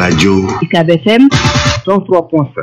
radio UCAB FM 103.7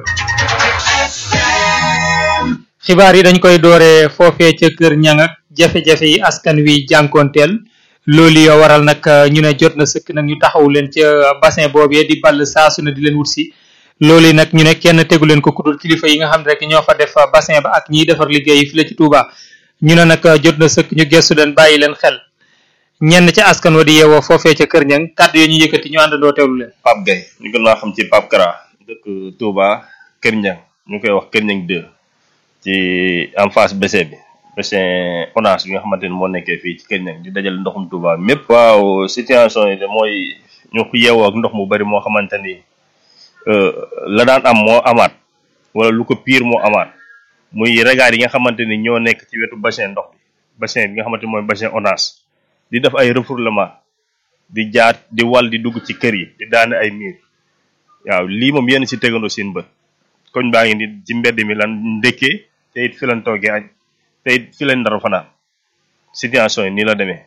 xibaar yi dañ koy dooree foofee ca kër ñang ak jafe-jafe yi askan wi jànkoonteel loolu yoo waral nag ñu ne jot na sëkk nag ñu taxaw leen ca bassin boobee di ball saasu na di leen wut si loolu nag ñu ne kenn tegu leen ko kudul kilifa yi nga xam ne rek ñoo fa def bassin ba ak ñiy defar liggéey yi fi la ci Touba ñu ne nag jot na sëkk ñu gestu leen bàyyi leen xel ñenn ca askan wa di yeewoo foofee ca kër ñang kàddu yoo ñu yëkkati ñu àndandoo teewlu leen Pape Gueye ñu gën naa xam ci Pape Kara dëkk Touba Kër Ñang ñu koy wax Kër Ñang 2 ci en face BC bi bassin ONAS bi nga xamante ni moo nekkee fii ci Kër Ñang di dajale ndoxum Touba mépp waaw situation yi de mooy ñu ko yeewoo ak ndox mu bari moo xamante ni la daan am moo amaat wala lu ko pire moo amaat muy regard yi nga xamante ni ñoo nekk ci wetu bassin ndox bi bassin bi nga xamante ni mooy bassin ONAS di def ay refoulement di jaar di wal di dugg ci kër yi di daane ay miir waaw lii moom yéen si tegandoo seen bët koñ baa ngi ni ci mbedd mi lan ndëkkee te it fi lan toogee añ te it fi leen dara fanaan situation yi nii la demee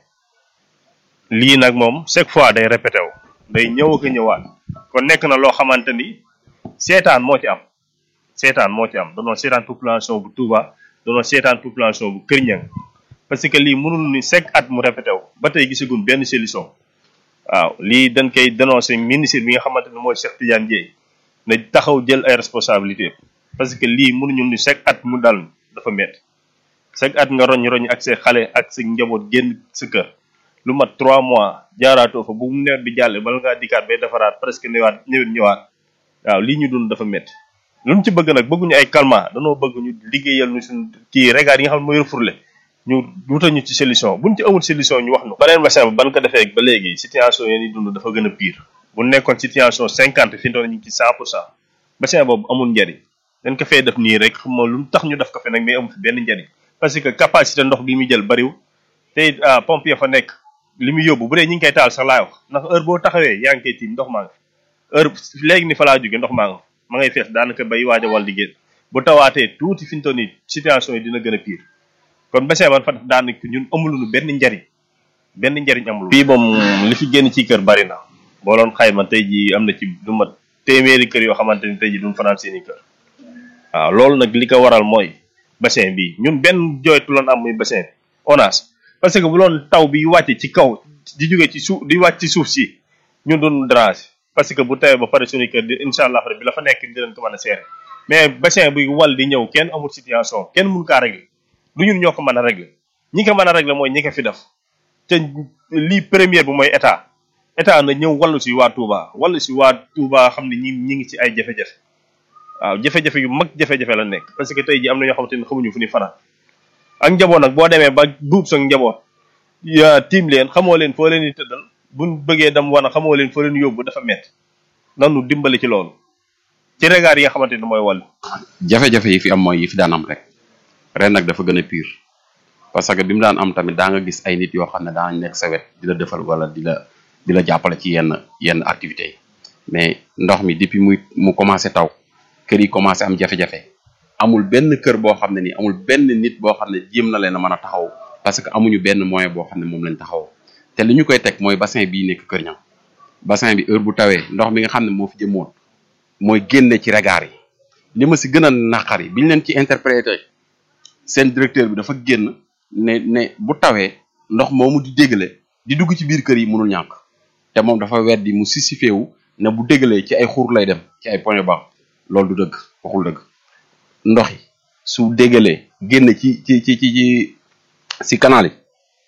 lii nag moom chaque fois day répété wu day ñëw ak a ñëwaat kon nekk na loo xamante ni seetaan moo ci am seetaan moo ci am donoon seetaan population bu Touba donoon seetaan population bu Kër Ñang parce que lii mënul ni chaque at mu répété wu ba tey gisagun benn solution waaw lii dañ koy dénoncé ministre bi nga xamante ne mooy Cheikh Tidiane Dièye na taxaw jël ay responsabilité parce que lii mënuñu ni chaque at mu dal dafa métti chaque at nga roñ roñ ak sa xale ak sa njaboot génn sa kër lu mat trois mois jaaraatoo fa bu mu nawet bi jàlle bala ngaa dikkaat bay defaraat presque ñëwaat ñëwit ñëwaat waaw lii ñu dund dafa métti lu ñu ci bëgg nag bëgguñu ay calmant danoo bëgg ñu liggéeyal ñu suñ kii regard yi nga xam ne mooy refourlé ñu wutal ñu ci solution buñ ci amul solution ñu wax nu beneen bassin ba ban ko defee ba léegi situation yi ñuy dund dafa gën a pire bu nekkoon situation cinquante fi ñu ngi ci cent pour cent bassin boobu amul njariñ dañ ko fee def nii rek xam nga lu tax ñu def ko fi nag mais amul fi benn njariñ parce que capacité ndox bi muy jël bariwul te it pompe ya fa nekk li muy yóbbu bu dee ñi ngi koy taal sax laay wax ndax heure boo taxawee yaa ngi koy tiim ndox maa nga fi heure léegi ni fa laa jóge ndox maa nga ma ngay fees daanaka bay waaj a wal di génn bu tawaatee tuuti fi ñu toll nii situation yi dina gën a pire kon bassin ban fa def daanaka ñun amuluñu benn njariñ benn njariñ amul fii moom li fi génn ci kër bari na boo doon xayma tey ji am na ci du mat téeméeri kër yoo xamante ni tey ji duñ fanaan seeni kër waaw loolu nag li ko waral mooy bassin bi ñun benn jooytu loon am muy bassin bi ONAS parce que bu loon taw bi wàcce ci kaw di jóge ci suuf di wàcc ci suuf si ñun doon déranger parce que bu tawee ba pare suñu kër di incha allah rabbi la fa nekk dinañ ko mën a seere mais bassin buy wal di ñëw kenn amul situation kenn mun kaa régler du ñun ñoo ko mën a régler ñi ko mën a régler mooy ñi ko fi def te lii première bi mooy état état na ñëw wallu si waa Touba wallu si waa Touba xam ne ñi ñi ngi ci ay jafe-jafe waaw jafe-jafe yu mag jafe-jafe la nekk parce que tey ji am na ñoo xamante ne xamuñu fu ni fanaan ak njaboot nag boo demee ba buub sa njaboot ya tiim leen xamoo leen foo leen di tëddal buñ bëggee dem wana xamoo leen foo leen yóbbu dafa métti nanu dimbali ci loolu ci regard yi nga xamante ne mooy wàll jafe-jafe yi fi am mooy yi fi daan am rek ren nag dafa gën a pire parce que bi mu daan am tamit daa nga gis ay nit yoo xam ne daan nekk sa wet di la defal wala di la di la jàppale ci yenn yenn activités yi mais ndox mi depuis muy mu commencé taw kër yi commencé am jafe-jafe amul benn kër boo xam ne nii amul benn nit boo xam ne jéem na leen a mën a taxaw parce que amuñu benn moyen boo xam ne moom lañ taxaw te li ñu koy teg mooy bassin bii nekk Kër Ñang bassin bi heure bu tawee ndox mi nga xam ne moo fi jëmoon mooy génne ci regard yi li ma si gën a naqari biñ leen ci interprété seen directeur bi dafa génn ne ne bu tawee ndox moomu di déggale di dugg ci biir kër yi mënul ñàkk te moom dafa weddi mu sisifé wu ne bu déggalee ci ay xur lay dem ci ay point bas loolu du dëgg waxul dëgg ndox yi su déggalee génn ci ci ci ci ci si canal yi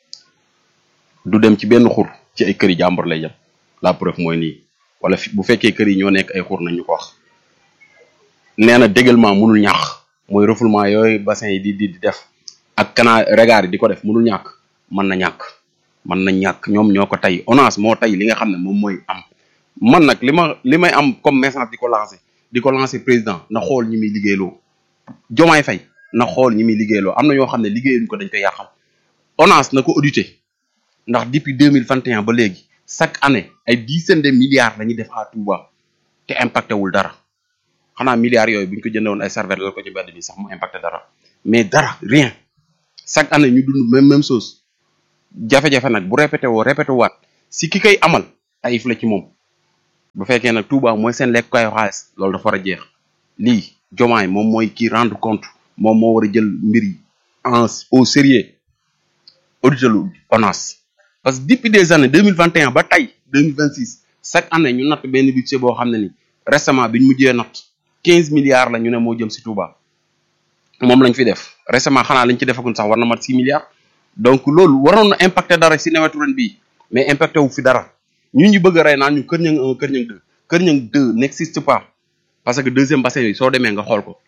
du dem ci benn xur ci ay kër yi jàmbur lay jëm la preuve mooy nii wala fi bu fekkee kër yi ñoo nekk ay xur nañu ko wax nee na déggalement mënul ñàkk mooy refoulement yooyu bassin yi di di di def ak canal regard yi di ko def mënul ñàkk mën na ñàkk mën na ñàkk ñoom ñoo ko tey ONAS moo tey li nga xam ne moom mooy am man nag li ma li may am comme message di ko lancé di ko lancé président na xool ñi muy liggéeyloo jomaay fay na xool ñi muy liggéeyloo am na ñoo xam ne liggéeyuñ ko dañ koy yàqam ONAS na ko audité ndax depuis deux mille vingt et un ba léegi chaque année ay dizaine de milliards la ñuy def à Touba te impacté wul dara xanaa milliards yooyu bu ñu ko jëndee woon ay serveur la ko ci mbedd bi sax mu impacté dara mais dara rien chaque année ñu dund même même chose jafe-jafe nag bu répété woo répété waat si ki koy amal tayif la ci moom bu fekkee nag Touba mooy seen lekkukaayu xaalis loolu dafa war a jeex lii jomaay moom mooy kii rendre compte moom moo war a jël mbir yi en au sérieux auditer lu ONAS parce que depuis des années deux mille vingt et un ba tey deux mille vingt six chaque année ñu natt benn budget boo xam ne ni récemment bi ñu mujjee natt quinze milliards la ñu ne moo jëm si Touba moom lañ fi def récemment xanaa lañ ci defagun sax war na mat six milliards donc loolu waroon na impacter dara si nawetu ren bii mais impacté wu fi dara ñu ñu bëgg a rey naan ñu Kër Niang un Kër Niang deux Kër Niang deux n'existe pas parce que deuxième bassin yi soo demee nga xool ko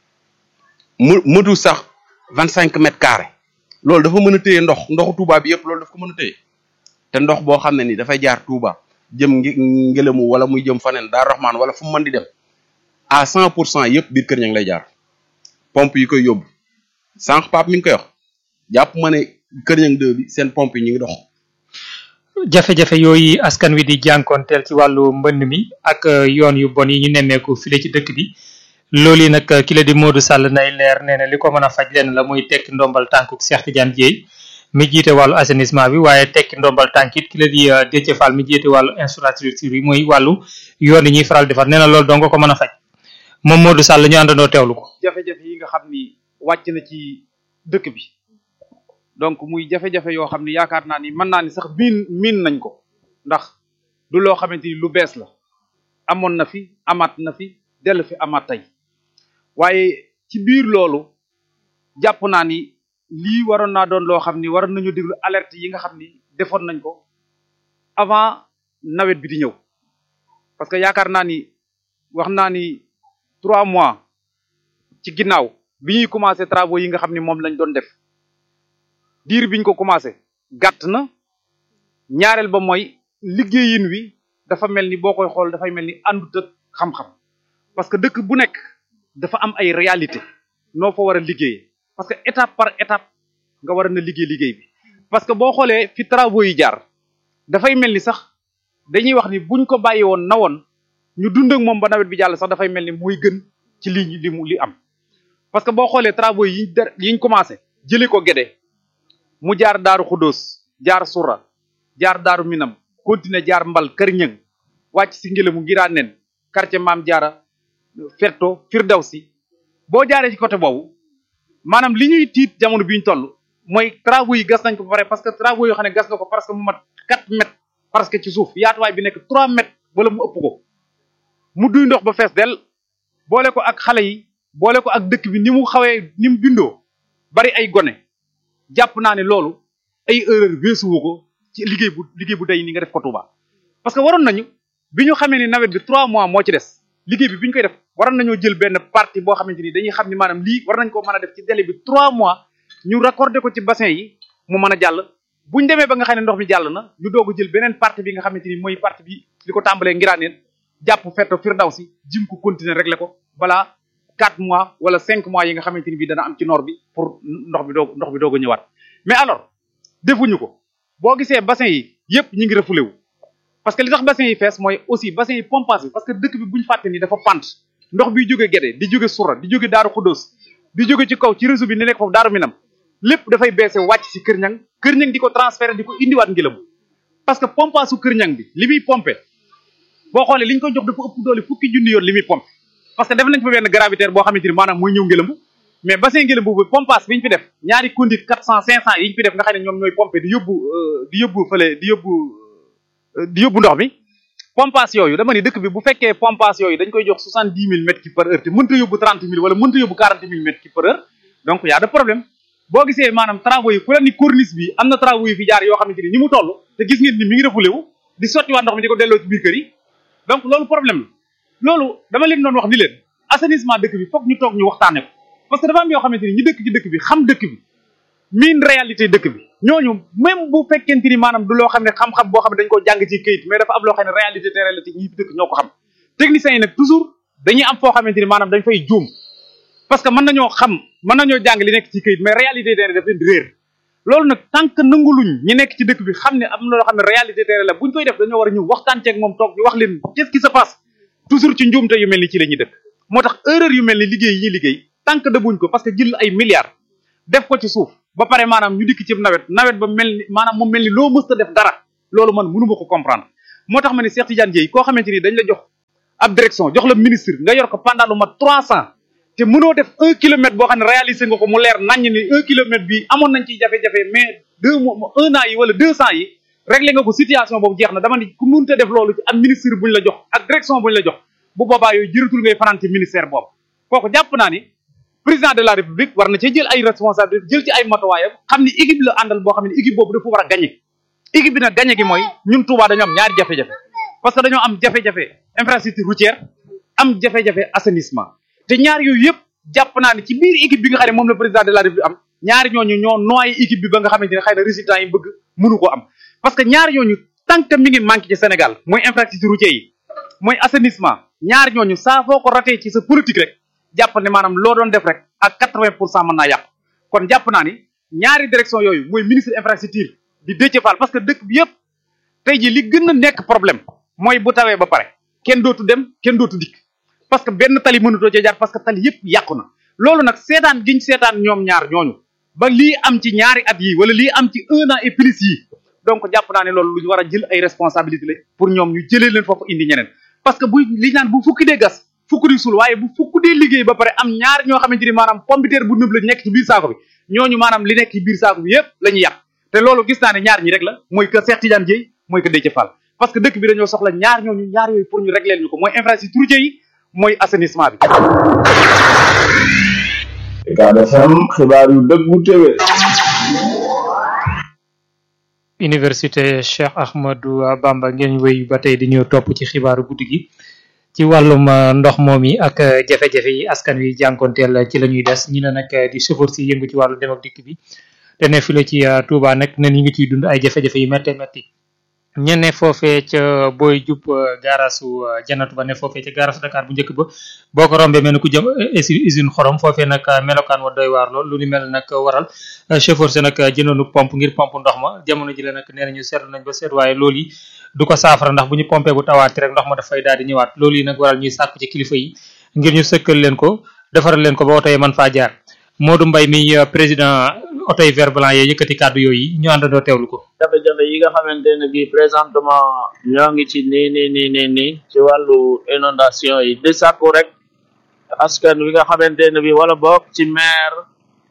mu mëtu sax vingt cinq mètres carrés loolu dafa mën a téye ndox ndoxu Touba bi yëpp loolu dafa ko mën a téye te ndox boo xam ne ni dafay jaar Touba jëm ngi ngelamu wala muy jëm faneen Daar Rahman wala fu mu mën di dem à cent pour cent yëpp biir Kër Niang lay jaar pompe yi koy yóbbu sànq Pape mi ngi koy wax jàpp ma ne Kër Niang deux bi seen pompe yi ñu ngi dox jafe-jafe yooyu askan wi di jànkoonteel ci wàllu mbënn mi ak yoon yu bon yi ñu nemmeeku file ci dëkk bi loolu yi nag ki la di Modou Sall nay leer nee na li ko mën a faj lenn la muy tekki ndombal tànkuk Cheikh Tidiane Dieye mi jiite wàllu assainissement bi waaye tekki ndombal tànk it ki la di Déthié Fall mi jiite wàllu infrastructure yi muy wàllu yoon yi ñuy faral defar nee na loolu dong ko mën a faj moom Modou Sall ñu àndandoo teewlu ko. jafe-jafe yi nga xam ni wàcc na ci dëkk bi donc muy jafe-jafe yoo xam ni yaakaar naa ni mën naa ni sax miin miin nañ ko ndax du loo xamante ni lu bees la amoon na fi amaat na fi dellu fi amaat tey waaye ci biir loolu jàpp naa ni lii waroon naa doon loo xam ni waroon nañu déglu alerte yi nga xam ni defoon nañ ko avant nawet bi di ñëw parce que yaakaar naa ni wax naa ni trois mois ci ginnaaw bi ñuy commencé travaux yi nga xam ni moom lañ doon def diir biñ ko commencé gàtt na ñaareel ba mooy liggéeyin wi dafa mel ni boo koy xool dafay mel ni àndut ak xam-xam parce que dëkk bu nekk dafa am ay réalité noo fa war a liggéeyee parce que étape par étape nga war a na liggéey liggéey bi parce que boo xoolee fi travaux yi jaar dafay mel ni sax dañuy wax ni buñ ko bàyyi woon na woon ñu dund ak moom ba nawet bi jàll sax dafay mel ni muy gën ci li li mu li am parce que boo xoolee travaux yi der yiñ commencé jëlee ko Gédé mu jaar daaru Xudóos jaar Sura jaar daaru Minam continuer jaar Mbal Kër Ñëng wàcc si ngelamu Ngiraaneen quartier Maam Jaara Ferto Firdawsi boo jaaree ci côté boobu maanaam li ñuy tiit jamono bi ñu toll mooy travaux yi gas nañ ko ba pare parce que travaux yoo xam ne gas na ko parce que mu mat 4 mètres parce que ci suuf yaatuwaay bi nekk 3 mètres wala mu ëpp ko mu duy ndox ba fees del boole ko ak xale yi boole ko ak dëkk bi ni mu xawee ni mu bindoo bari ay gone jàpp naa ne loolu ay erreur weesuwu ko ci liggéey bu liggéey bu day ni nga def ko Touba parce que waroon nañu bi ñu xamee ni nawet bi 3 mois moo ci des liggéey bi bi ñu koy def waroon nañoo jël benn partie boo xamante ni dañuy xam ni maanaam lii war nañ koo mën a def ci délai bi 3 mois ñu raccordé ko ci bassin yi mu mën a jàll buñ demee ba nga xam ne ndox mi jàll na ñu doog a jël beneen partie bi nga xamante ni mooy partie bi li ko tàmbalee ngiraaneen jàpp fetto Firdawsi jim ko continuer régler ko balaa 4 mois wala 5 mois yi nga xamante ni bii dana am ci noor bi pour ndox bi doog ndox bi doog a ñëwaat mais alors defuñu ko boo gisee bassin yi yépp ñu ngi refoulé wu parce que li tax bassin yi fees mooy aussi bassin yi pompage bi parce que dëkk bi buñu fàtte ni dafa pant ndox bi jóge Gédé di jóge Sura di jóge Daaru Xudóos di jóge ci kaw ci réseau bi ni nekk foofu Daaru Minam lépp dafay beese wàcc ci Kër Ñang Kër Ñang di ko transféré di ko indiwaat ngilam parce que pompage su Kër Ñang bi li muy pompé boo xoolee li ñu koy jox dafa ëpp doole fukki junni yoon li muy pompé parce que def nañ fa benn gravitaire boo xamante ni maanaam mooy ñëw ngelambu mais bassin ngelambu bi pompage bi ñu fi def ñaari conduite quatre cent cinq cent yi ñu fi def nga xam ne ñoom ñooy pompé di yóbbu di yóbbu fële di yóbbu di yóbbu ndox mi pompage yooyu dama ni dëkk bi bu fekkee pompage yooyu dañ koy jox soixante dix mille mètres cube par heure te mënta yóbbu trente mille wala mënta yóbbu quarante mille mètres cube par heure donc y a de problème boo gisee maanaam travaux yi ku la ni corniche bi am na travaux yi fi jaar yoo xamante ni ni mu toll te gis ngeen ni mi ngi refoulé wu di sotti waa ndox mi di ko delloo ci biir kër yi donc loolu problème la loolu dama leen doon wax ni leen assainissement dëkk bi foog ñu toog ñu waxtaane ko parce que dafa am yoo xamante ni ñi dëkk ci dëkk bi xam dëkk bi miin réalité dëkk bi ñooñu même bu fekkente ni maanaam du loo xam ne xam-xam boo xam ne dañ koo jàng ci këyit mais dafa am loo xam ne réalité te réalité ñi fi dëkk ñoo ko xam techniciens yi nag toujours dañuy am foo xamante ni maanaam dañ fay juum parce que mën nañoo xam mën nañoo jàng li nekk ci këyit mais réalité te daf leen di réer loolu nag tant que nanguluñ ñi nekk ci dëkk bi xam ne am na loo xam ne réalité te la buñ koy def dañoo war a ñëw waxtaan ceeg moom toog ñu wax leen qu'est-ce qui se passe toujours ci njuumte yu mel ni ci la ñuy dëkk moo tax erreur yu mel ni liggéey yi ñuy liggéey tant que dëbuñ ko parce que jël ay milliards def ko ci suuf ba pare maanaam ñu dikk ci nawet nawet ba mel ni maanaam mu mel ni loo mësta def dara loolu man mënuma ko comprendre moo tax ma ne Cheikh Tidiane Dieye koo xamante ni dañ la jox ab direction jox la ministre nga yor ko pendant lu mat trois cent te mënoo def un kilomètre boo xam ne réalisé nga ko mu leer naññ ni un kilomètre bi amoon nañ ciy jafe-jafe mais deux mois un an yi wala deux cent yi réglé nga ko situation boobu jeex na dama ni ku mënta def loolu ci am ministre buñ la jox ak direction buñ la jox bu boobaa yooyu jëratul ngay fanaan ci ministère boobu kooku jàpp naa ni président de la république war na cee jël ay responsabilité jël ci ay matuwaayam xam ni équipe la àndal boo xam ne équipe boobu dafa war a gagné équipe bi nag gagné gi mooy ñun Touba dañoo am ñaari jafe-jafe parce que dañoo am jafe-jafe infrastructure routière am jafe-jafe assainissement te ñaar yooyu yëpp jàpp naa ne ci biir équipe bi nga xam ne moom la président de la république am ñaari ñooñu ñoo noyé équipe bi ba nga xamante ne xëy na résultat yi bëgg mënu ko am parce que ñaar ñooñu tant que mi ngi manqué ci Sénégal mooy infrastructure routière yi mooy assainissement ñaar ñooñu saa foo ko ratee ci sa politique rek jàpp ne maanaam loo doon def rek ak quatre-vingt pour cent mën naa yàqu kon jàpp naa ni ñaari direction yooyu mooy ministre infrastructure di Déthié Fall parce que dëkk bi yëpp tey jii li gën a nekk problème mooy bu tawee ba pare kenn dootu dem kenn dootu dikk parce que benn tali mënutoo cee jaar parce que tali yëpp yàqu na loolu nag seetaan giñ seetaan ñoom ñaar ñooñu ba lii am ci ñaari at yi wala lii am ci un an et plus yi donc jàpp naa ne loolu lu ñu war a jël ay responsabilité la pour ñoom ñu jëlee leen foofu indi ñeneen parce que bu li naan bu fukki dee gas fukk di suul waaye bu fukk dee liggéey ba pare am ñaar ñoo xamante ni maanaam pompiteer bu nëb la nekk ci biir saako bi ñooñu maanaam li nekk ci biir saako bi yëpp la ñuy yàq te loolu gis naa ne ñaar ñi rek la mooy que Cheikh Tidiane Dieye mooy que Déthié Fall parce que dëkk bi dañoo soxla ñaar ñooñu ñaar yooyu pour ñu régler ñu ko mooy infrastructure routière yi mooy assainissement bi. Ucab FM xibaar yu dëggu téwé université Cheikh Ahmadou Bamba ngeen wéy ba tey di ñëw topp ci xibaaru guddi gi ci wàllum ndox moom yi ak jafe-jafe yi askan wi jànkonteel ci la ñuy des ñi ne nag di chauffeur si yëngu ci wàllu dem ak dikk bi te ne file ci Touba nag ne ñi ngi ciy dund ay jafe-jafe yu métte métti ñe ne foofee ca booy jub gaarasu janatu ba ne foofee ca gaarasu Dakar bu njëkk ba boo ko rombee mel ni ku jëm usine xorom foofee nag melokaan wa doy waar lool lu ni mel nag waral chauffeur si nag jëndoonu pompe ngir pompe ndox ma jamono ji la nag nee nañu seetlu nañ ba seet waaye loolu yi du ko saafara ndax bu ñu pompé bu tawaati rek ndox ma dafay daal di ñëwaat loolu yi nag waral ñuy sàkku ci kilifa yi ngir ñu sëkkal leen ko defaral leen ko ba oto yi mën faa jaar Modou Mbaye mi président oto yi vert blanc yee yëkkati kàddu yooyu ñu àndandoo teewlu ko jafe-jafe yi nga xamante ne bii présentement ñoo ngi ci nii nii nii nii nii ci wàllu inondation yi di sàkku rek askan wi nga xamante ne bii wala boog ci maire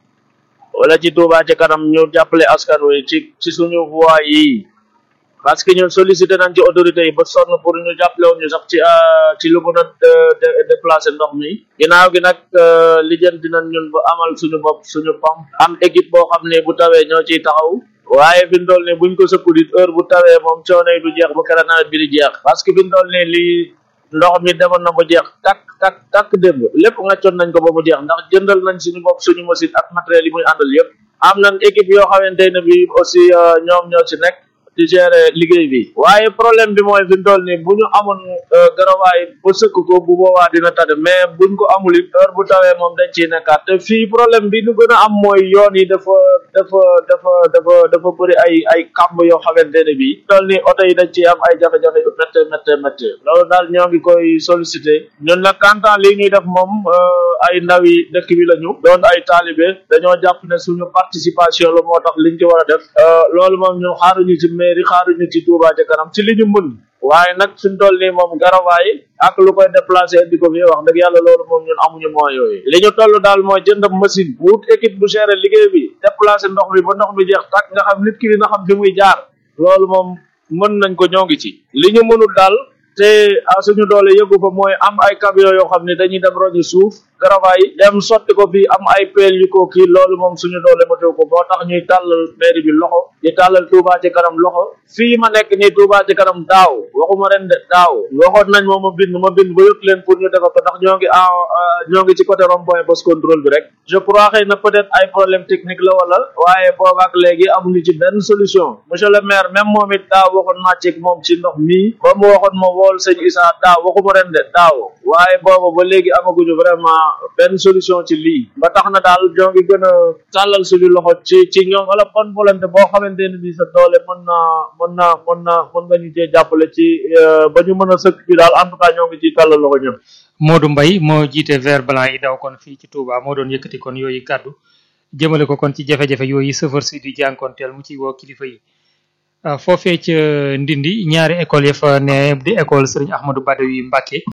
wala ci Touba ci kanam ñu jàppale askan wi ci ci suñu voie yi parce que ñun sollicité nañ ci autorités yi ba sonn pour ñu jàppale woon ñu sax ci ci lu mën a déplacer ndox mi ginnaaw gi nag lijjanti nañ ñun ba amal suñu bopp suñu pompe am équipe boo xam ne bu tawee ñoo ciy taxaw waaye fi mu toll nii buñ ko sëkku dit heure bu tawee moom coono yi du jeex ba kera nawet bi di jeex parce que fi mu toll nii lii ndox mi demoon na ba jeex takk takk takk démb lépp ngaccoon nañ ko ba mu jeex ndax jëndal nañ suñu bopp suñu machine ak matériel yi muy àndal yëpp am nañ équipe yoo xamante ne bi aussi ñoom ñoo ci nekk di gérer liggéey bi waaye problème bi mooy fi mu toll nii bu ñu amoon garawaay ba sëkk ko bu boobaa dina tane mais buñ ko amul it heure bu tawee moom dañ ciy nekkaat te fii problème bi ñu gën a am mooy yoon yi dafa dafa dafa dafa dafa bëri ay ay kàmb yoo xamante ne bii toll nii oto yi dañ ciy am ay jafe-jafe yu métte métte métte loolu daal ñoo ngi koy sollicité ñun nag kantaan lii ñuy def moom ay ndaw yi dëkk bi lañu doon ay taalibe dañoo jàpp ne suñu participation la moo tax liñ ci war a def loolu moom ñun xaaruñu ci mairie xaaruñu ci Touba ca kanam ci li ñu mën waaye nag suñ toll nii moom garawaay ak lu koy déplacé indi ko fi wax dëgg yàlla loolu moom ñun amuñu moyens yooyu li ñu toll daal mooy jënd machine wut équipe bu gérer liggéey bi déplacé ndox bi ba ndox bi jeex tàkk nga xam nit ki dina xam fi muy jaar loolu moom mën nañ ko ñoo ngi ci li ñu mënul daal te suñu doole yëgu fa mooy am ay camion yoo xam ne dañuy dem roñi suuf garawaay dem sotti ko fii am ay peel yu ko kii loolu moom suñu doole ma teew ko boo tax ñuy tàllal mairie bi loxo di tàllal Touba ci kanam loxo fii ma nekk nii Touba ci kanam daaw waxuma ren de daaw waxoon nañ moom ma bind ma bind ba yëg leen pour ñu defa ko ndax ñoo ngi en ñoo ngi ci côté rond point post contrôle bi rek je crois xëy na peut être ay problème technique la wala waaye boobaak léegi amuñu ci benn solution monsieur le maire même moom it daaw waxoon naa ci moom ci ndox mii ba mu waxoon ma wool sëñ Issa daaw waxuma ren de daaw waaye booba ba léegi amaguñu vraiment benn solution ci lii ba tax na daal ñoo ngi gën a tàllal suñu loxo ci ci ñoom wala bonne volonté boo xamante ne bii sa doole mën naa mën naa mën naa mën nga ñu cee jàppale ci ba ñu mën a sëkk bi daal en tout cas ñoo ngi ciy tàllal loxo ñëpp. Modou Mbaye moo jiite vert blanc yi daw kon fii ci Touba moo doon yëkkati kon yooyu kàddu jëmale ko kon ci jafe-jafe yooyu chauffeur si di jànkoonteel mu ci woo kilifa yi. foofee ca Ndindi ñaari école ya fa ne di école Serigne Ahmadou Badawi Mbacké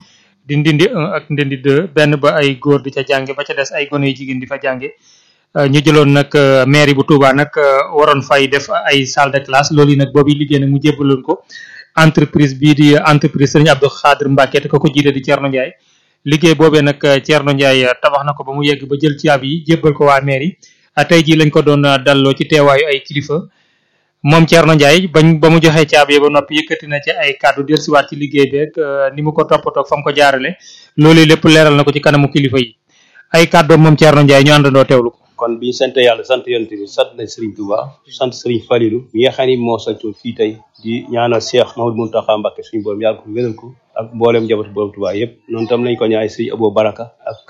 di ndindi 1 ak ndindi 2 benn ba ay góor di ca jànge ba ca des ay gone yu jigéen di fa jànge ñu jëloon nag mairie bu Touba nag waroon fay def ay salle de classe loolu yi nag boobu liggéey nag mu jébbaloon ko entreprise bii di entreprise Serigne Abdou Khadir Mbacke te ko ko jiite di Thierno Ndiaye liggéey boobee nag Thierno Ndiaye tabax na ko ba mu yegg ba jël caabi yi jébbal ko waa mairie tey jii lañ ko doon dalloo ci teewaayu ay kilifa moom Thierno Ndiaye bañ ba mu joxee caabi yi ba noppi yëkkati na ci ay kàddu dellusiwaat ci liggéey beeg ni mu ko toppatoo fa mu ko jaarale loolu lépp leeral na ko ci kanamu kilifa yi ay kàddoom moom Thierno Ndiaye ñu àndandoo teewlu ko. kon bi ñu sant yàlla sant yonent bi sant nañ Serigne Touba sant Serigne Falilou mi nga xam ni moo santoon fii tey di ñaanal Cheikh Mahamadou Mountakha Mbacké suñu borom yàlla ko wéral ko ak mboolem njabootu borom Touba yëpp noonu tam lañ ko ñaay Serigne Abou Baraka ak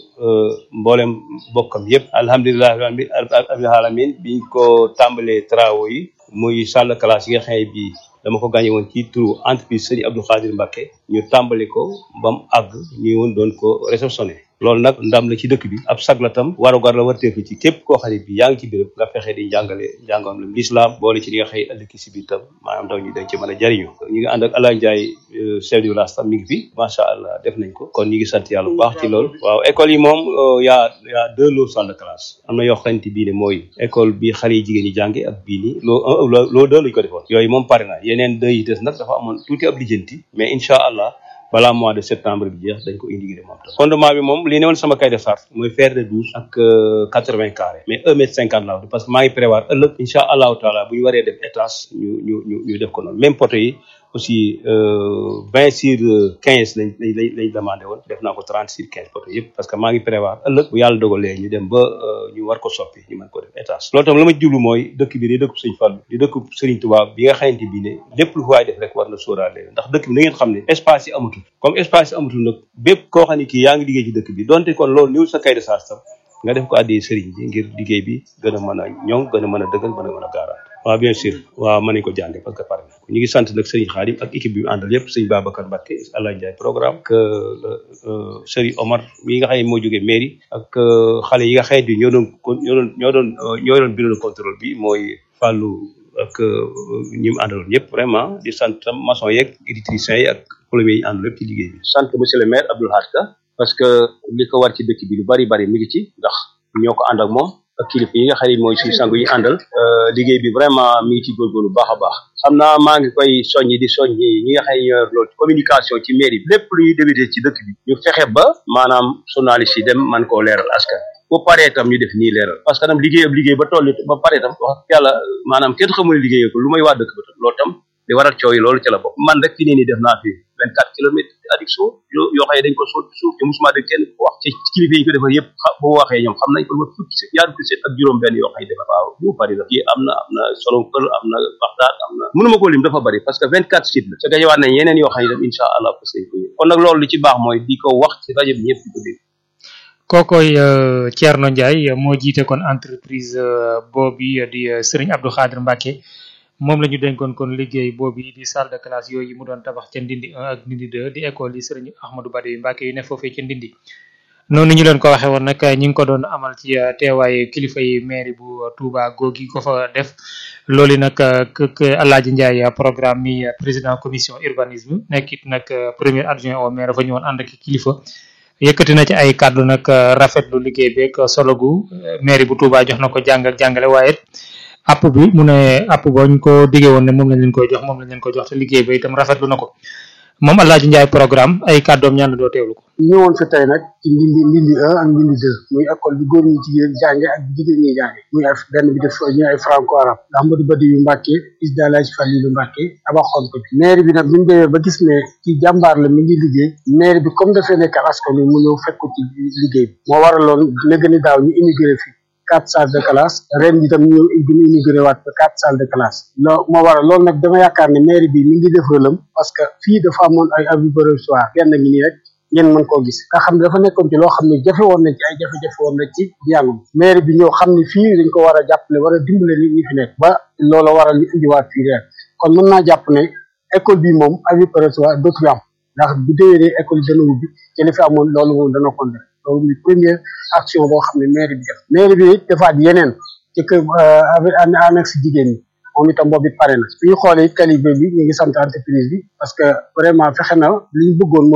mboolem bokkam yëpp alhamdulilah rabbil alamin biñ ko tàmbalee travaux yi muy salle de classe yi nga xam ne bii dama ko gagné woon ci turu entreprise Serigne Abdou Khadir Mbacké ñu tàmbali ko ba mu àgg ñu woon doon ko réceptionné loolu nag ndam la ci dëkk bi ab sag la tam warugar la warteeku ci képp koo xam ne bi yaa ngi ci béréb nga fexe di njàngale njàngam la l'islam boole ci li nga xëy ëllëg si biir tam maanaam ndaw ñi dañ ci mën a jariñu ñu ngi ànd ak Alain Ndiaye chef du village tam mi ngi fi macha allah def nañ ko kon ñu ngi sant yàlla bu baax ci loolu waaw école yi moom yaa yaa deux lots salle de classe am na yoo xamante bii ne mooy école bi xale yi jigéen ñi jànge ak bii nii loo un loo deux lañu ko defoon yooyu moom pare na yeneen deux yi des nag dafa amoon tuuti ab lijjanti mais incha allah balaa mois de septembre bi jeex dañ ko indigré moom tam fondement bi moom li ne woon sama cahier de charge mooy fer de douze ak quatre vingt carré mais un mètre cinquante la parce que maa ngi prévoir ëllëg incha allahu taala bu ñu waree def étage ñu ñu ñu ñu def ko noonu même poto yi aussi vingt sur quinze lañ lañ lañ lañ demandé woon def naa ko trente sur quinze poto yëpp parce que maa ngi prévoir ëllëg bu yàlla dogalee ñu dem ba ñu war ko soppi ñu mën ko def étage loolu tam la ma jublu mooy dëkk bi di dëkk Sëñ Fallu di dëkk Sëriñ Tuubaa bi nga xamante bi ne lépp lu waay def rek war na sóoraale ndax dëkk bi na ngeen xam ne espace yi amatul comme espace yi amatul nag bépp koo xam ne kii yaa ngi liggéey ci dëkk bi donte kon loolu niwul sa kay de charge tam nga def ko àddee sëriñ bi ngir liggéey bi gën a mën a ñoŋ gën a mën a dëggal gën a mën a gaaraat waaw bien sûr waaw mën nañ ko jànge parce que pare na ñu ngi sant nag sëriñ Xaadim ak équipe bi mu àndal yëpp sëriñ Babacar Mbacké Alain Ndiaye programme que sëriñ Omar mi nga xam ne moo jógee mairie ak xale yi nga xam ne ñoo doon ñoo doon ñoo doon ñoo doon bureau de contrôle bi mooy Fallou ak ñi mu àndaloon ñëpp vraiment di sant maçon yeeg électriciens yi ak plombiers yi àndal yëpp ci liggéey bi sant monsieur le maire Abdoul Hadj Ka parce que li ko war ci dëkk bi lu bari bari mi ngi ci ndax ñoo ko ànd ak moom ak kilifa yi nga xam ne mooy suñu sangu yi àndal liggéey bi vraiment mi ngi ci góorgóorlu baax a baax xam naa maa ngi koy soññi di soññi ñi nga xam ne ñoo loolu communication ci mairie bi lépp luy débuté ci dëkk bi ñu fexe ba maanaam journaliste yi dem man koo leeral askan bu paree tam ñu def nii leeral parce que tam liggéey ab liggéey ba toll ba paree tam wax yàlla maanaam kenn xamul liggéeyee ko lu may waa dëkk ba tam loolu tam li waral coow yi loolu ci la bokk man rek fi ne nii def naa fi vingt quatre kilomètres addiction yoo yoo xam ne dañ ko sol suuf te musuma dégg kenn ko wax ci kilifa yi ko defar yëpp bu waxee ñoom xam nañ ko ba fukki set ñaar fukki set ak juróom benn yoo xam ne defar waaw bu bari la kii am na am na solom kër am na baxdaat am na mënuma koo lim dafa bari parce que vingt quatre sites la te gañewaat nañ yeneen yoo xam ne dem incha allah parce que ko kon nag loolu li ci baax mooy di ko wax ci rajo bi ñëpp di ko dégg kookoy Thierno Ndiaye moo jiite kon entreprise boobu di Serigne Abdou Khadir Mbacke moom la ñu dénkoon kon liggéey boobu di salle de classe yooyu mu doon tabax ca Ndindi 1 ak Ndindi 2 di école yi Serigne Ahmadou Badawi Mbacke yu ne foofee ca Ndindi noonu ñu leen ko waxee woon nag ñi ngi ko doon amal ci teewaayu kilifa yi mairie bu Touba googi ko fa def loolu nag kek Alaaji Ndiaye programme mi président commission urbanisme nekkit nag premier adjoint au maire fa ñëwoon ànd ak kilifa yëkkati na ci ay kàddu nag rafetlu liggéey beeg solo gu mairie bu Touba jox na ko jàng ak jàngale waaye app bi mu ne app bañ ko diggee woon ne moom lañ leen koy jox moom lañ leen koy jox te liggéey ba itam rafetlu na ko moom Alaaji Ndiaye programme ay kàddoom ñaan doo teewlu ko. ñëwoon fi tey nag ci ndindi ndindi un ak ndindi deux muy école bi góor ñi jigéen jànge ak bi jigéen ñi jànge muy ay benn bi def ñu ay franco arabe Ahmadou Badawi Mbacke fils de Alaaji Falilu Mbacke tabaxoon ko bi maire bi nag bi ñu demee ba gis ne ci jàmbaar la mi ngi liggéey maire bi comme dafay nekk askan wi mu ñëw fekk ko ci liggéey bi moo waraloon léegi ni daaw ñu immigré fi quatre salles de classe ren bi tam ñu ñu inauguré waat ko quatre salles de classe loo moo waral loolu nag dama yaakaar ne mairie bi mi ngi def rëlam parce que fii dafa amoon ay abus provisoire benn ngi nii rek ngeen mën koo gis nga xam ne dafa nekkoon ci loo xam ne jafe woon na ci ay jafe-jafe woon na ci njàngum mairie bi ñëw xam ne fii dañ ko war a jàppale war a dimbale nit ñi fi nekk ba loola waral ñu indiwaat fii ren kon mën naa jàpp ne école bi moom abus provisoire dootu fi am ndax bu déwénee école dana ubbi ci li fi amoon loolu moom dana ko def loolu muy première action boo xam ne mairie bi def mairie bi it defaat yeneen ci kër annexe jigéen ñi moom itam boobu it pare na su ñu xoolee it calibre bi ñu ngi sant entreprise bi parce que vraiment fexe na li ñu bëggoon mooy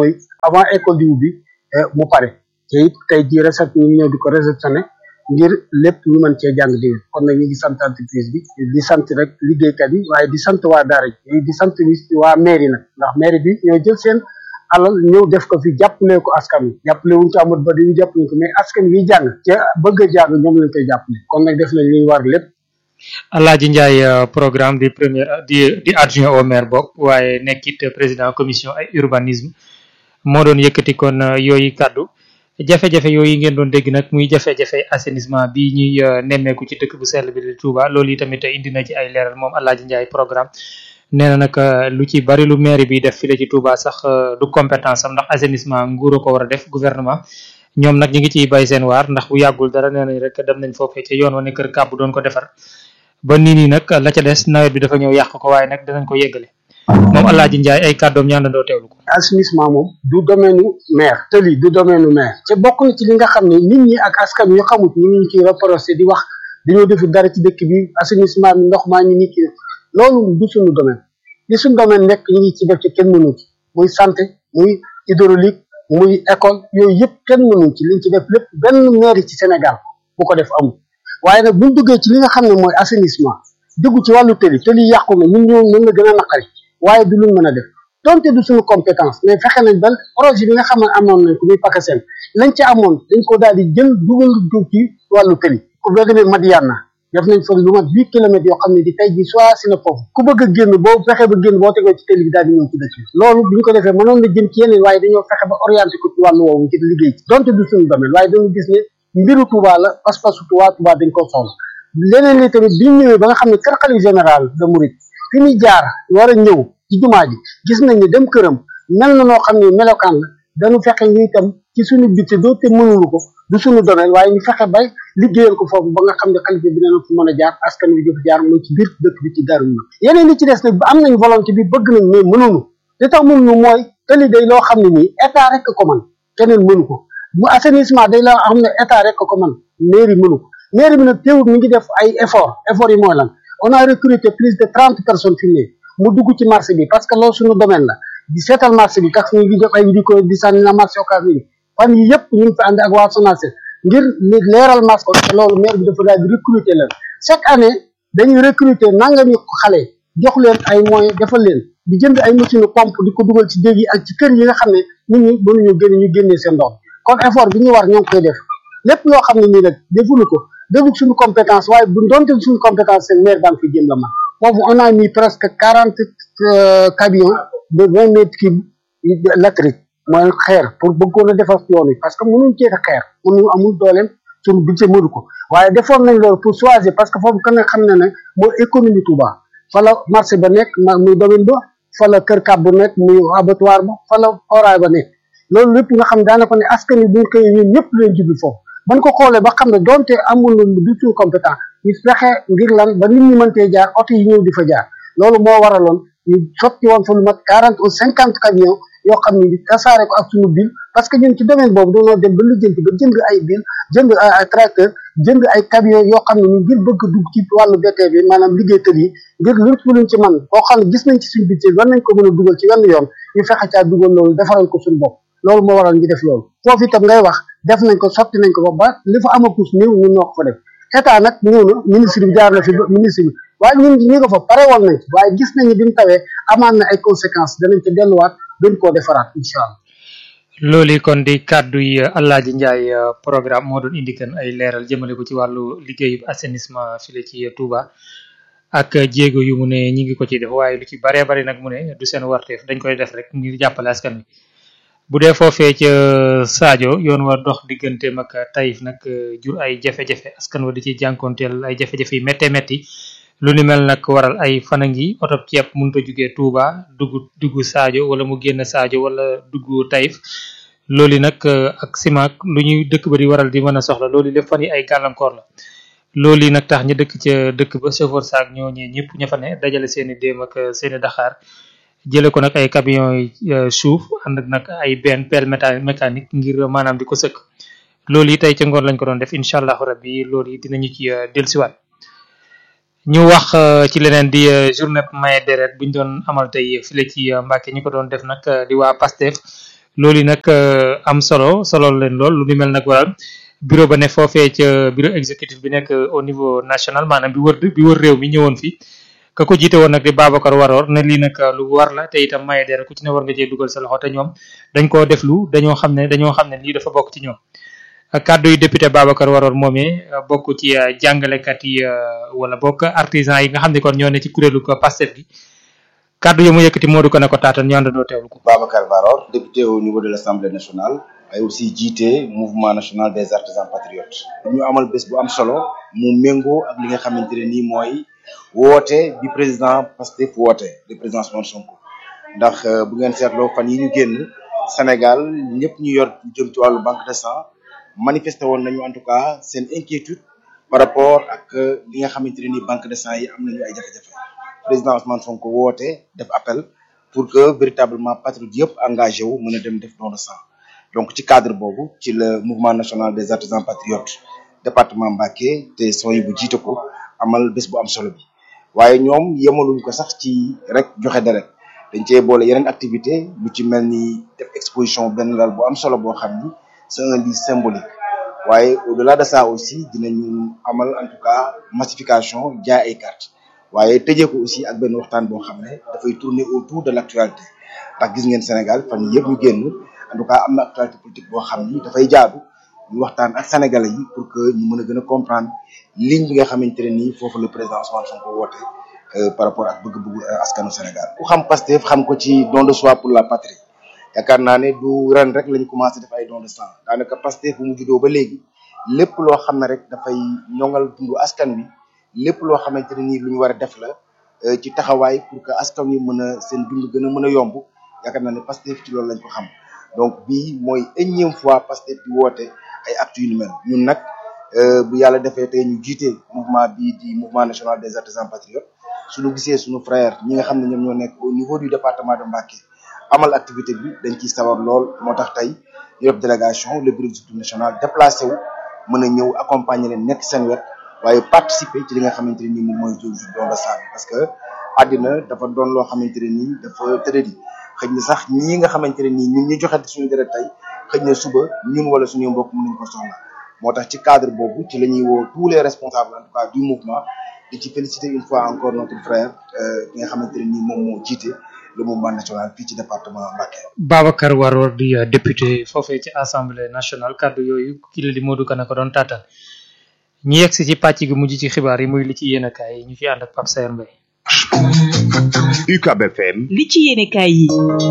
avant école di ubbi mu pare te it tey jii recette ñu ngi ñëw di ko réceptionné ngir lépp ñu mën cee jàng dégg kon nag ñu ngi sant entreprise bi di sant rek liggéeykat yi waaye di sant waa daara ji di sant waa mairie nag ndax mairie bi ñoo jël seen alal ñëw def ko fi jàppale ko askan wi jàppale wuñ ci amut ba dañu jàppale ko mais askan wi jàng ca bëgg a jàng ñoom lañ koy jàppale kon nag def nañ li ñu war lépp Alaaji Ndiaye programme di premier di di adjoint au maire bokk waaye nekkit président commission ay urbanisme moo doon yëkkati kon yooyu kàddu jafe-jafe yooyu ngeen doon dégg nag muy jafe-jafe assainissement bi ñuy nemmeeku ci dëkk bu sell bi di Touba loolu yi tamit indi na ci ay leeral moom Alaaji Ndiaye programme nee na nag lu ci bari lu maire bi def file ci Touba sax du compétence am ndax assainissement nguur ko war a def gouvernement ñoom nag ñu ngi ciy bay seen waar ndax bu yàggul dara nee nañ rek dem nañ foofee ca yoon wa ne kër kàbb doon ko defar ba nii nii nag la ca des nawet bi dafa ñëw yàq ko waaye nag danañ ko yeggale moom Alaaji Ndiaye ay kàddoom ñaandandoo teewlu ko assainissement moom du domaine u maire tëli du domaine u maire te bokk na ci li nga xam ne nit ñi ak askan yu xamut ñu ngi ciy reproché di wax dañoo defu dara ci dëkk bi assainissement bi ndox maa ñu nit ki loolu du suñu domaine li suñu domaine nekk ñu ngi ci def ci kenn mënu ci muy santé muy hydraulique muy école yooyu yëpp kenn mënu ci liñ ci def lépp benn maire ci Sénégal bu ko def amul waaye nag buñ duggee ci li nga xam ne mooy assainissement dugg ci wàllu tëli tëli yàqu na ñun ñoo mën na gën a naqari waaye du luñ mën a def donte du suñu compétence mais fexe nañ ba projet bi nga xam ne amoon nañ ko muy PACASEN lañ ci amoon dañ ko daal di jël dugal dugg ci wàllu tëli ku boo demee Madiana def nañ fa lu mat huit kilomètres yoo xam ne di tey ji soit si na foofu ku bëgg a génn boo fexe ba génn boo tegoo ci tëli bi daal di ñëw ci dëkk bi loolu bi ñu ko defee mënoon na jëm ci yeneen waaye dañoo fexe ba orienté ko ci wàllu woowu ngir liggéey ci donte du suñu domaine waaye dañu gis ne mbiru Touba la pas-pasu Touba Touba dañ ko soxla leneen li tamit bi ñëwee ba nga xam ne kër xalif général de Mouride fi ñu jaar war a ñëw ci jumaa ji gis nañ ne dem këram mel na noo xam ne melokaan la dañu fexe ñu itam ci suñu bitte doote mënulu ko du suñu domaine waaye ñu fexe bay liggéeyal ko foofu ba nga xam ne xalifa bi dana fu mën a jaar askan wi dafa jaar mooy ci biir dëkk bi ci daru na yeneen li ci des nag am nañ volonté bi bëgg nañ mais mënuñu li tax mënuñu mooy tëli day loo xam ne nii état rek ko man keneen mënu ko bu assainissement day loo xam ne état rek ko man mairie mënu ko mairie bi nag teewul mi ngi def ay effort effort yi mooy lan on a recruté plus de trente personnes fi mu mu dugg ci marché bi parce que loolu suñu domaine la di seetal marché bi tax ñu ngi def ay di ko di sànni na marché occasion yi fan yi yëpp ñu ngi fi ànd ak waa SONACED ngir li leeral marché ko te loolu maire bi dafa daal di recruter leen chaque année dañuy recruter nangami xale jox leen ay moyens defal leen di jënd ay machine pompe di ko dugal ci dég yi ak ci kër yi nga xam ne nit ñi mënuñu génn ñu génnee seen ndox kon effort bi ñu war ñoo ngi koy def lépp loo xam ne nii nag defuñu ko defuk suñu compétence waaye bu doonte suñu compétence seen maire daan fi jëm la man foofu on a mis presque quarante camions de vingt mètres cubes latérique mooy xeer pour bëggoon a defar yoon yi parce que mënuñ cee xeer mënuñ amul dooleem suñu budget mënu ko waaye defoon nañ loolu pour choisir parce que foofu kan nga xam ne ne mooy économie Touba fa la marché ba nekk muy domaine ba fa la kër kàbb nekk muy abattoir ba fa la oraay ba nekk loolu lépp nga xam daanaka ne askan wi buñ koy ñun ñëpp leen jublu foofu ban ko xoolee ba xam ne donte amul du tout compétent ñu fexe ngir lan ba nit ñi mëntee jaar oto yi ñëw di fa jaar loolu moo waraloon ñu sotti woon fa lu mat quarante ou cinquante camions yoo xam ne tasaare ko ak suñu bil parce que ñun ci domaine boobu dañoo dem ba lijjanti ba jënd ay bil jënd ay tracteur jënd ay camions yoo xam ne ñu ngir bëgg dugg ci wàllu BT bi maanaam liggéeykat yi ngir luñ ci luñ ci man boo xam ne gis nañ ci suñu budget war nañ ko mën a dugal ci wenn yoon ñu fexe caa dugal loolu defaral ko suñu bopp loolu moo waral ñu def loolu foofu itam ngay wax def nañ ko sotti nañ ko ba ba li fa amakus néew ñun ñoo ko fa def état nag ñëw na ministre bi jaar na fi ministre bi waaye ñun ñi ko fa pare woon nañ ci waaye gis nañu bi mu tawee amaan na ay conséquences danañ ci delluwaat gën koo defaraat incha allah loolu kon di kàddu yi Alaaji Ndiaye programme moo doon indi kan ay leeral jëmale ko ci wàllu liggéeyu assainissement file ci Touba ak jéego yu mu ne ñi ngi ko ci def waaye lu ci baree bari nag mu ne du seen warteef dañ koy def rek ngir jàppale askan wi bu dee foofee ca Sadio yoon wa dox digganteem ak Taïf nag jur ay jafe-jafe askan wa di ci jànkoonteel ay jafe-jafe yu méttee métti lu ni mel nag waral ay fana ngi oto ceeb mënut a jugee Touba dugg dugg Sadio wala mu génn Sadio wala dugg Taïf loolu nag ak simaak lu ñuy dëkk ba di waral di mën a soxla loolu lépp fan yi ay gàllankoor la loolu nag tax ñu dëkk ca dëkk ba chauffeur saak ñooñee ñëpp ña fa ne dajale seeni déem ak seeni daxaar jële ko nag ay camions yi suuf ànd ak nag ay benn pelle mécanique ngir maanaam di ko sëkk loolu yi tey ca ngoon lañ ko doon def incha allahu rabbi loolu yi dinañu ci dellusiwaat ñu wax ci leneen di journée maye deret buñ doon amal tey file ci Mbàkke ñi ko doon def nag di waa Pastef loolu yi nag am solo solo leen lool lu ni mel nag waral bureau ba ne foofee ca bureau exécutif bi nekk au niveau national maanaam bi wër bi wër réew mi ñëwoon fi ka ko jiite woon nag di Babacar Waroor ne lii nag lu war la te itam maye dara ku ci ne war nga cee dugal sa loxo te ñoom dañ koo def lu dañoo xam ne dañoo xam ne lii dafa bokk ci ñoom kàddu yu député Babacar Waroor moomee bokk ci jàngalekat yi wala bokk artisan yi nga xam ne kon ñoo ne ci kuréelu ko Pastef gi kàddu yi mu yëkkati moo du ko ne ko taatan ñu àndandoo teewlu ko. Babacar Waroor député au niveau de l'Assemblée nationale ay aussi jiite mouvement national des artisans patriotes ñu amal bés bu am solo mu méngoo ak li nga xamante ne nii mooy woote bi président Pastef woote le président Ousmane Sonko ndax bu ngeen seetloo fan yi ñu génn Sénégal ñëpp ñu yor jëm ci wàllu banque de sang manifesté woon nañu en tout cas seen inquiétude par rapport ak li nga xamante ne nii banque de sang yi am nañu ay jafe-jafe président Ousmane Sonko woote def appel pour que véritablement patriote yëpp engagé wu mën a dem def don de sang donc ci cadre boobu ci le mouvement national des artisans patriotes département Mbacké te sooy bu jiite ko amal bés bu am solo bi waaye ñoom yemaluñ ko sax ci rek joxe deret dañ cee boole yeneen activité lu ci mel ni def exposition benn lal bu am solo boo xam ni c'est un lieu symbolique waaye au-delà de ça aussi dinañu amal en tout cas massification jaay ay cartes waaye tëjee ko aussi ak benn waxtaan boo xam ne dafay tourner autour de l'actualité ndax gis ngeen Sénégal fan yii yëpp ñu génn en tout cas am na actualité politique boo xam ni dafay jaadu ñu waxtaan ak sénégalais yi pour que ñu mën a gën a comprendre ligne bi nga xamante ne nii foofu le président Ousmane Sonko woote par rapport ak bëgg-bëggu askanu Sénégal. ku xam Pastef xam ko ci don de soi pour la patrie yaakaar naa ne du ren rek lañu commencé def ay don de sang daanaka Pastef bu mu juddoo ba léegi lépp loo xam ne rek dafay ñoŋal dundu askan wi lépp loo xamante ne nii lu ñu war a def la ci taxawaay pour que askan wi mën a seen dund gën a mën a yomb yaakaar naa ne Pastef ci loolu lañ ko xam. donc bii mooy énième fois Pastef di woote ay actes yu ni mel ñun nag bu yàlla defee tey ñu jiite mouvement bii di mouvement national des artisans patriotes suñu gisee suñu frère ñi nga xam ne ñoom ñoo nekk au niveau du département de Mbacké amal activité bi dañ ciy sawar lool moo tax tey ñu def délégation le bureau exécutif national déplacé wu mën a ñëw accompagner leen nekk seen wet waaye participer ci li nga xamante ne nii moom mooy jour don de sang parce que àddina dafa doon loo xamante ne nii dafa tëddadi xëy na sax ñii nga xamante ne nii ñun ñu joxe suñu deret tey xëy na suba ñun wala suñuy mbokk mën nañ ko soxla moo tax ci cadre boobu ci la ñuy woo tous les responsables en tout cas du mouvement di ci féliciter une fois encore notre frère ki nga xamante ne nii moom moo jiite le mouvement national fii ci département Mbacké. Babacar Waroor di député foofee ci assemblée nationale kaddu yooyu kii la di Modou Kane ko doon taataan ñu yegg si ci pàcc gi mujj ci xibaar yi muy li ci yéen a kaay yi ñu fi ànd ak Pape Sayer Mbaye. UCAB FM. li ci yéene kaay yi.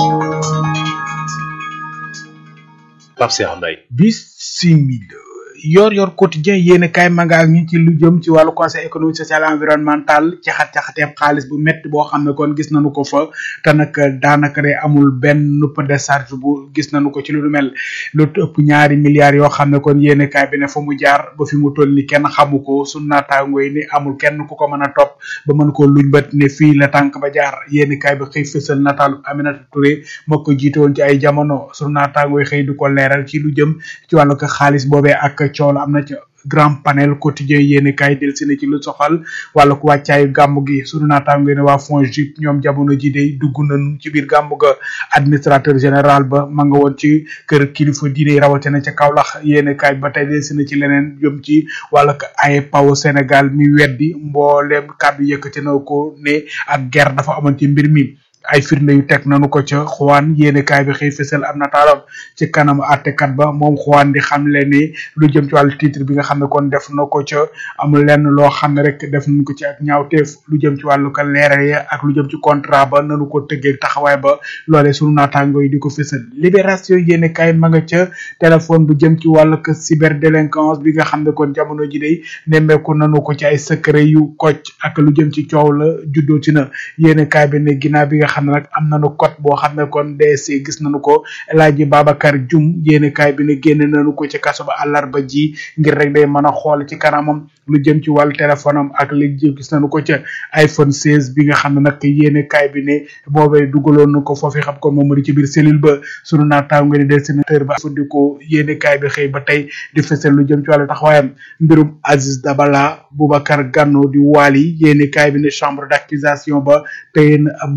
Pape Cheikh Mbaye. Bismillah. yor yor quotidien yéen kaay mangaak ñu ci lu jëm ci wàllu conseil économique social environnemental caxat caxateeb xaalis bu métti boo xam ne kon gis nañu ko fa te nag daanaka de amul benn nupp décharge bu gis nañu ko ci lu mel lu ëpp ñaari milliards yoo xam ne kon yéen kaay bi ne fa mu jaar ba fi mu toll ni kenn xamu ko su naataango yi ni amul kenn ku ko mën a topp ba mën koo luñ bët ne fii la tànk ba jaar yéen kaay bi xëy fësal nataalu Aminata Touré moo ko jiite woon ci ay jamono su naataango yi xëy du ko leeral ci lu jëm ci wàllu ko xaalis boobee ak coow am na ci grand panel quotidien yéeni kaay del si na ci lu soxal wàllu ko wàccaayu gàmmu gi sunu naataango ne waa FONGIP ñoom jamono ji de dugg nañu ci biir gàmmu ga administrateur général ba ma nga woon ci kër kilifa diine rawatina ca Kaolack yéeni kaay ba tey del si na ci leneen jëm ci wàllu ko ay paw Sénégal mi weddi mbooleem kàddu yëkkati na ko ne ak guerre dafa amoon ci mbir mi ay firnde yu teg nanu ko ca xuwaan yéene kaay bi xëy fësal am nataalam ci kanam àttekat ba moom xuwaan di xam le ni lu jëm ci wàllu titre bi nga xam ne kon def na ko ca amul lenn loo xam ne rek def nañ ko ci ak ñaawteef lu jëm ci wàllu ka leeral ya ak lu jëm ci contrat ba nanu ko tëggee taxawaay ba loolee sunu naataango yi di ko fësal libération yéene kaay ma nga ca téléphone bu jëm ci wàllu ka cyberdélinquance bi nga xam ne kon jamono ji day nemmeeku nanu ko ci ay secret yu kocc ak lu jëm ci coow la juddoo ci na yéene kaay bi ne ginnaaw bi nga xam ne nag am nañu code boo xam ne kon DSC gis nañu ko El Hadji Babacar Dioum yéene kaay bi ne génne nañu ko ci kaso ba àllarba ji ngir rek day mën a xool ci kanamam lu jëm ci wàllu téléphone am ak li jëm gis nañu ko ca iPhone 16 bi nga xam ne nag yéene kaay bi ne boobee dugaloon na ko foofu xam kon moom mu di ci biir cellule ba sunu naataango ne dessinateur ba fandikoo yéene kaay bi xëy ba tey di fësal lu jëm ci wàllu taxawaayam mbirum Aziz Dabala Boubacar Gano di Wali yéene kaay bi ne chambre d'accusation ba tey ab nabu lay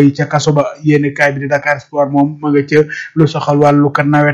ca kaso ba yéene kaay bi di Dakar Sport moom ma nga ca lu soxal wàllu ka nawet